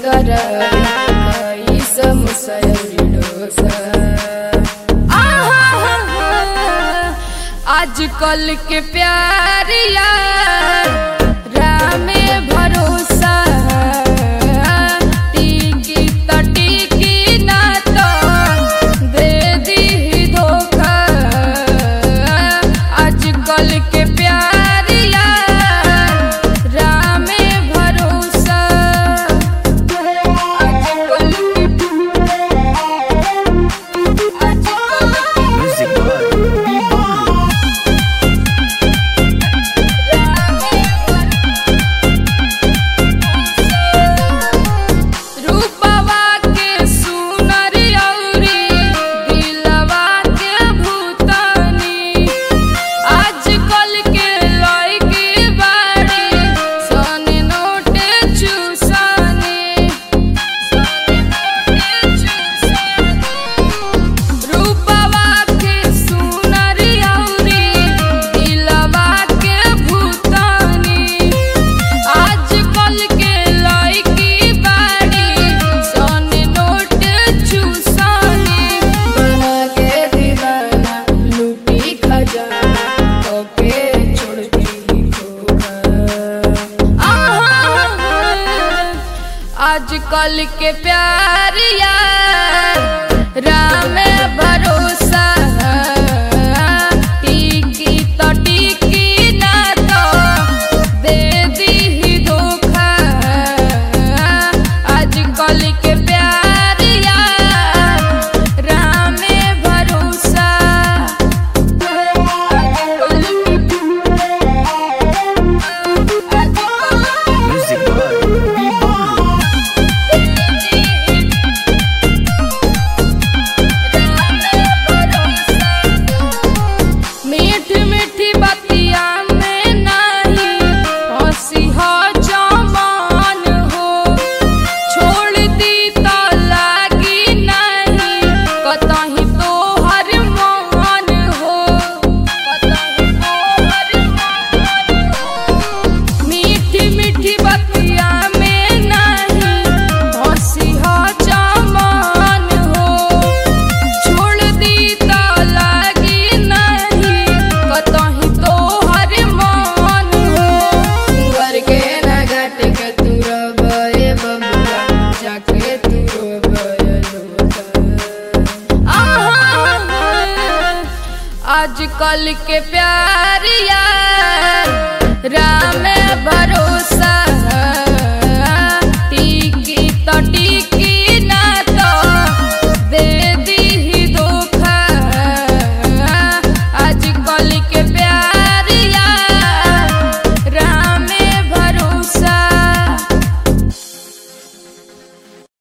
कराई समोसा अउरी डोसा आजकल के प्यार यार रामे भरोसा टिकी त टिकी ना तो दे दी धोखा आजकल के प्यार यार रामे भरोसा आजकल के आजकल Music by रूपवा के सुनर अउरी दिलवा के भूतानी आजकल के लड़की बाड़ी सन नोट चूसानी रूपवा के सुनर अउरी दिलवा के भूतानी आजकल के लड़की बाड़ी सन नोट चूसानी बना के दीवाना लूटी खजाना ओके छोड़ती खोखा आजकल के प्यार यार राम भरोसा टिकी तो टिकी ना तो दे दी धोखा आजकल के प्यार यार राम भरोसा आजकल के Music by मीठ मीठी बतिया में नहीं हंसी हो जमान हो छोड़ दी तो लागी नहीं कतही तो हर मान हो कतही तो हर मान हो मीठी मीठी बतिया में नहीं हंसी हो जमान हो छोड़ दी तो लागी नहीं कतही तो हर मान हो घर के न घट के तू रबे बबुआ जाके तू रोबे आजकल के प्यार यार राम भरोसा